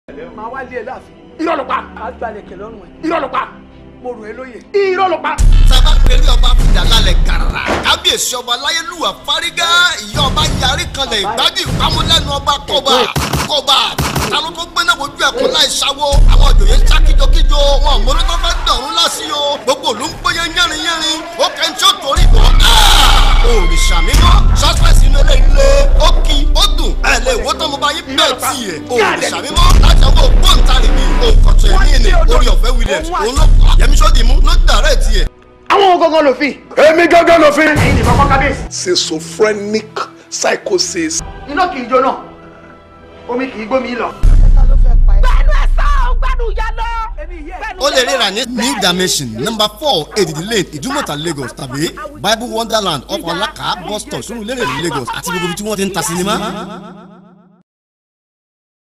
màá wá lé ẹ láàfin. irọ́ ló pa màá gbalẹ̀ kẹ̀ lọ́rùn ẹ̀. irọ́ ló pa mo rò ẹ́ lóye. irọ́ ló pa. sábà pẹ̀lú ọba fìdá lálẹ́ gàrà kábíyèsí ọba láyélúwà fárígá ìyá ọba yarí kanlẹ̀ ìgbájú ìpamọ́lẹ́nu ọba kọba kọba ta ló tó gbéná wojú ẹ̀kọ́ láì sáwó àwọn òjòyè ń sá kíjokíjo wọn àmọ́lé tó fẹ́ dọ̀rùn lásì o gbogbo òlú ń gbóyè yẹ́rin yẹ́rin ó kẹ́ ń tí ó torí bọ̀ òrìṣà mímọ́ sọ́sẹ̀sì inú ilé ilé ó kí ó dùn ẹ̀ lè wó tó mo bá yín bẹ́ẹ̀ tì yẹ òrìṣà mímọ́ láti ọwọ́ ògbóǹtarìgì òǹkọ̀tọ̀ ẹ̀mí ni orí ọ̀fẹ́ williams òun ló pa yẹmi sọ́dì mú ló dàrẹ́ tiẹ̀. àwọn gangan ló fi. èmi gángan ló fi. ẹ̀yin nìkan kọ́ kábíyèsí. schizophrenic psychosis. iná kì í jóná omi kì í gbómi lọ. gbẹnu ẹ sá ọ gbẹnu ya lọ. ó lè ríra ní new dimension number four èdìdì lane ìdúmọ̀tà lagos tàbí bible wonderland of alaka bus stop sunu lérè lagos àti gbogbo ibi tí wọ́n ti ń ta sinimá.